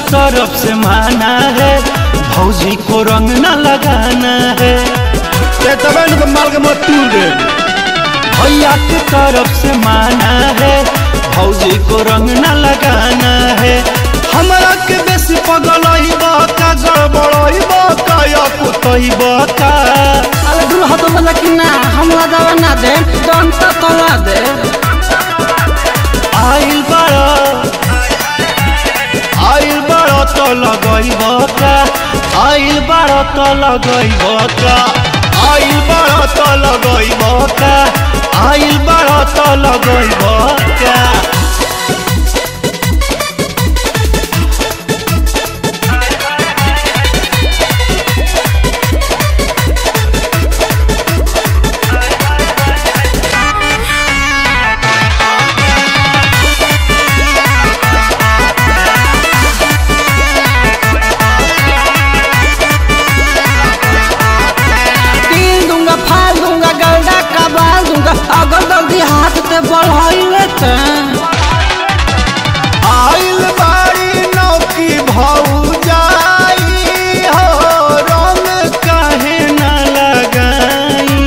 तरफ से माना है भौजी को रंग न लगाना है ते तबे न माल के मत तूल दे भैया की तरफ से माना है भौजी को रंग न लगाना है हमरा के बेसी पगलई का गड़बड़ई का या कुतई का अरे दूर हतो बोला कि ना हम दवा ना दे दम तो तला दे आइल बड़ा आइल बड़ा तो लगैब का आइल बड़ा तो लगैब का आइल बड़ा तो लगैब का आइल बड़ा तो लगैब का तीन दूंगा फाल दूंगा गलडा कबाल दूंगा अगर जल्दी हाथ ते बढ़ाइले ते आइल बारी नौकी भौजाई हो रंग काहे न लगाई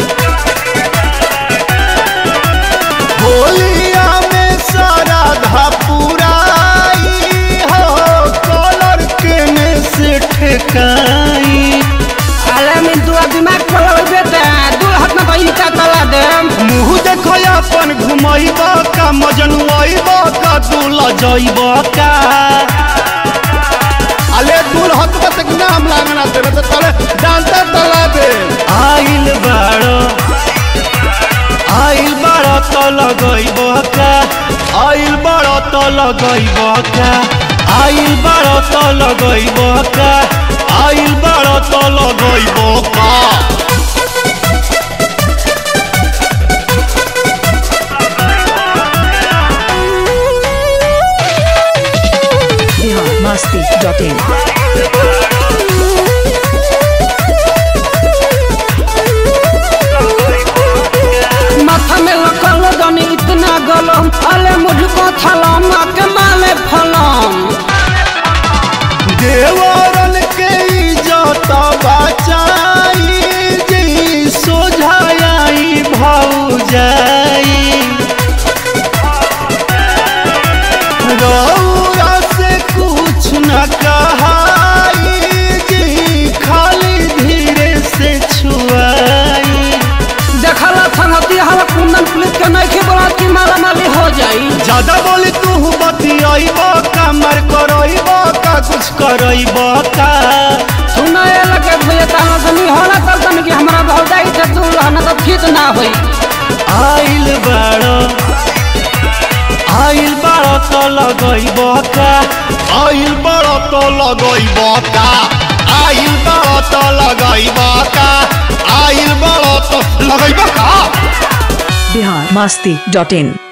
होलिया में सारा धपुराई हो कलर के में से ठेकाई अरे मैं दुआ दिमाग खोला बेटा दूर हाथ में भाई का तला दे मुँह देखो अपन घुमैब का मजनुआब का दूल जैब का अले दूल हत तक नाम लागना तेरे तो तले डालता तला दे आइल बाड़ो आइल बाड़ो तो लगैब का आइल बाड़ो तो लगैब का आइल बाड़ो तो लगैब का आइल बाड़ो तो लगैब का biharmasti.in माथा में लकल दनी इतना गलम अले मुझको थलम के माले फलम देवरन के इज्जत बचाई जी सोझाई भौजाई रौरा से कुछ न कहाई जी खाली धीरे से छुआई देखला संगति हवा कुंदन पुलिस के नहीं के बोला कि माला माली हो जाई ज्यादा बोली तू बतियाब का मर करब का कुछ करब का सुनाए लगे भैया ताना सनी होला तब तन कि हमरा भौजाई से तू रहना तो ठीक ना होई आइल बाड़ो आइल बाड़ो तो लगैब का आइल बाड़ो तो लगैब का आइल बाड़ो तो लगैब का आइल बाड़ो तो लगैब का biharmasti.in